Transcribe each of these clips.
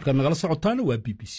halkaad nagala socotaana waa b b c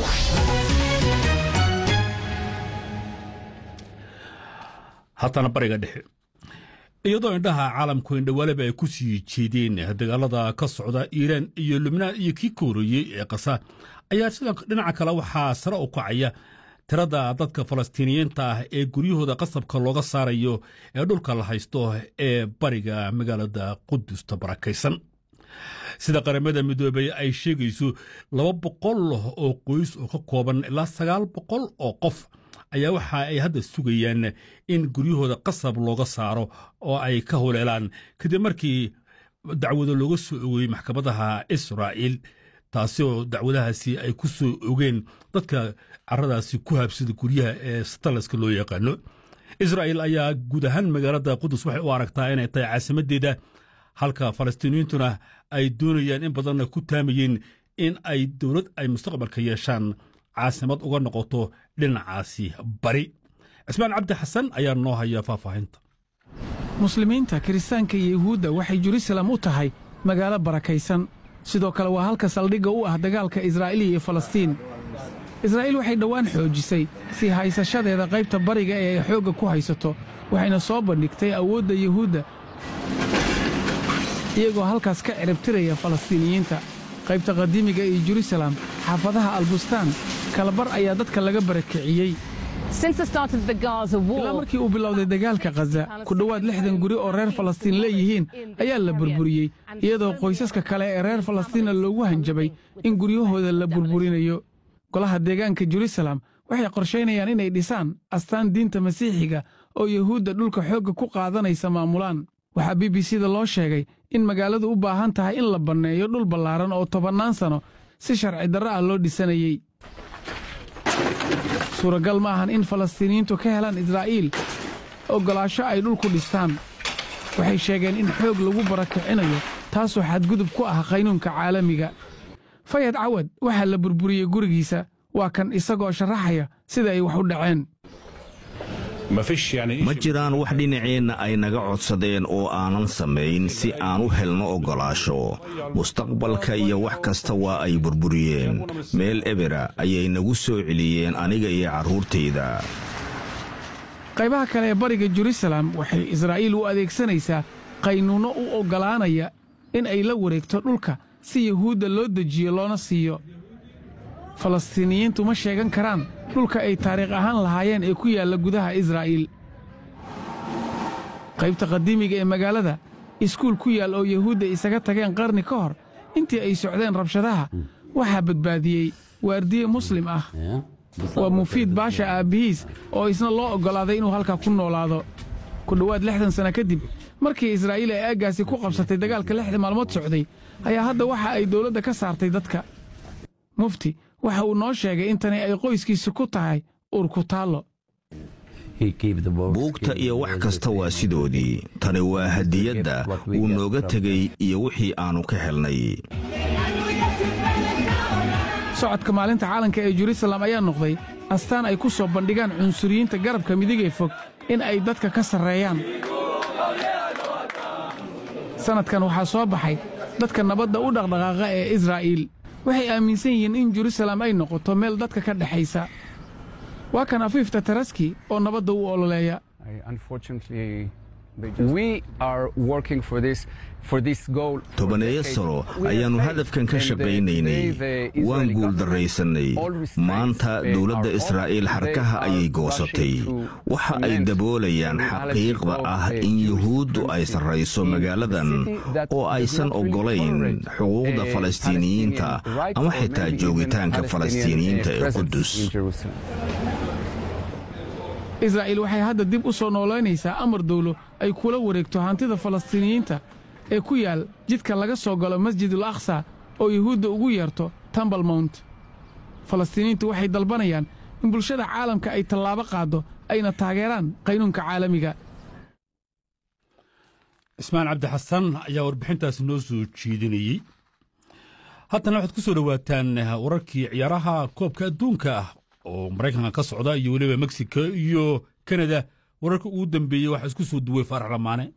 haatana bariga dhexe iyadoo indhaha caalamku indhawaaleba ay ku sii jeedeen dagaalada ka socda iiraan iyo lubnaan iyo kii ka horreeyey ee kasa ayaa sida dhinaca kale waxaa sare u kacaya tirada dadka falastiiniyiinta ah ee guryahooda qasabka looga saarayo ee dhulka la haysto ee bariga magaalada qudusta barakaysan sida qaramada midoobey ay sheegayso laba boqol oo qoys oo ka kooban ilaa sagaal boqol oo qof ayaa waxa ay hadda sugayaan in guryahooda qasab looga saaro oo ay ka huleelaan kadib markii dacwado looga soo ogeeyey maxkamadaha israa'iil taasi oo dacwadahaasi ay ku soo ogeen dadka caradaasi ku habsada guryaha ee satalaska loo yaqaano israa'iil ayaa guud ahaan magaalada qudus waxay u aragtaa inay tahay caasimaddeeda halka falastiiniyiintuna ay doonayaan in badanna ku taamayeen in ay dowlad ay mustaqbalka yeeshaan caasimad uga noqoto dhinacaasi bari cismaan cabdi xasan ayaa noo haya faahfaahinta muslimiinta kiristaanka iyo yuhuudda waxay jerusalem u tahay magaalo barakaysan sidoo kale waa halka saldhigga u ah dagaalka israa'iil iyo falastiin israa'iil waxay dhowaan xoojisay sii haysashadeeda qaybta bariga ee ay xoogga ku haysato waxayna soo bandhigtay awoodda yuhuudda iyagoo halkaas ka ciribtiraya falastiiniyiinta qaybta qadiimiga iyo jerusalem xaafadaha albustaan kalabar ayaa dadka laga barakiciyey ilaa markii uu bilowday dagaalka khaza ku dhowaad lixdan guri oo reer falastiin leeyihiin ayaa la burburiyey iyadoo qoysaska kale ee reer falastiina loogu hanjabay in guryahooda la burburinayo golaha deegaanka jerusalem waxay qorshaynayaan inay dhisaan astaan diinta masiixiga oo yuhuudda dhulka xoogga ku qaadanaysa maamulaan waxaa b b c da loo sheegay in magaaladu u baahan tahay in la banneeyo dhul ballaaran oo tobannaan sanno si sharci darro ah loo dhisanayey suuragal ma ahan in falastiiniyiintu ka helaan israa'iil oggolaasho ay dhulku dhistaan waxay sheegeen in xoog lagu barakicinayo taasoo xadgudub ku ah qaynuunka caalamiga fayad cawad waxaa la burburiyey gurigiisa waa kan isagoo sharaxaya sida ay wax u dhaceen ma jiraan wax dhinaceenna ay naga codsadeen oo aanan samayn si aan u helno oggolaasho mustaqbalka iyo wax kasta waa ay burburiyeen meel ebera ayay nagu soo celiyeen aniga iyo carruurtayda qaybaha kale ee bariga jerusalem waxay israa'iil u adeegsanaysaa qaynuunno u oggolaanaya in ay la wareegto dhulka si yuhuudda loo dejiyo loona siiyo falastiiniyiintu ma sheegan karaan dhulka ay taariikh ahaan lahaayeen ee ku yaalla gudaha israa'iil qaybta qadiimiga ee magaalada iskuul ku yaal oo yuhuudda isaga tageen qarni ka hor intii ay socdeen rabshadaha waxaa badbaadiyey waardiye muslim ah waa mufiid baasha aabbihiis oo isna loo oggolaaday inuu halkaa ku noolaado ku dhowaad lixdan sanno kadib markii israa'iil ay aaggaasi ku qabsatay dagaalka lixda maalmood socday ayaa hadda waxa ay dawladda ka saartay dadka mufti waxa uu noo sheegay in tani ay qoyskiisa ku tahay uurku taallo buugta iyo wax kasta waa sidoodii tani waa hadiyadda uu nooga tegey iyo wixii aannu ka helnay socodka maalinta caalanka ee jerusalem ayaa noqday astaan ay ku soo bandhigaan cunsuriyiinta garabka midigee fog in ay dadka ka sarreeyaan sannadkan waxaa soo baxay dadka nabadda u dhaqdhaqaaqa ee israa'iil waxay aaminsan yihiin in jerusalem ay noqoto meel dadka ka dhexaysa waa kan afiifta taraski oo nabadda u ololeeya tobaneeyo sano ayaannu hadafkan ka shaqaynaynay waan guuldarraysannay maanta dawladda israa'iil xarkaha ayay goosatay waxa ay daboolayaan xaqiiqda ah in yuhuuddu ay sarrayso magaaladan oo aysan oggolayn xuquuqda falastiiniyiinta ama xitaa joogitaanka falastiiniyiinta ee qudus israa'iil waxay hadda dib u soo noolaynaysaa amar dawlo ay kula wareegto hantida falastiiniyiinta ee ku yaal jidka laga soo galo masjidul akhsa oo yuhuudda ugu yeerto tambal mount falastiiniyiintu waxay dalbanayaan in bulshada caalamka ay tallaabo qaaddo ayna taageeraan qaynuunka caalamiga ismaan cabdi xasan ayaa warbixintaasi noo soo jeedinayey haddana waxaad ku soo dhowaataan wararkii ciyaaraha koobka adduunka ah oo maraykanka ka socda iyo weliba mexico iyo kanada wararka ugu dambeeyey waxaa isku soo duway faarax lamaane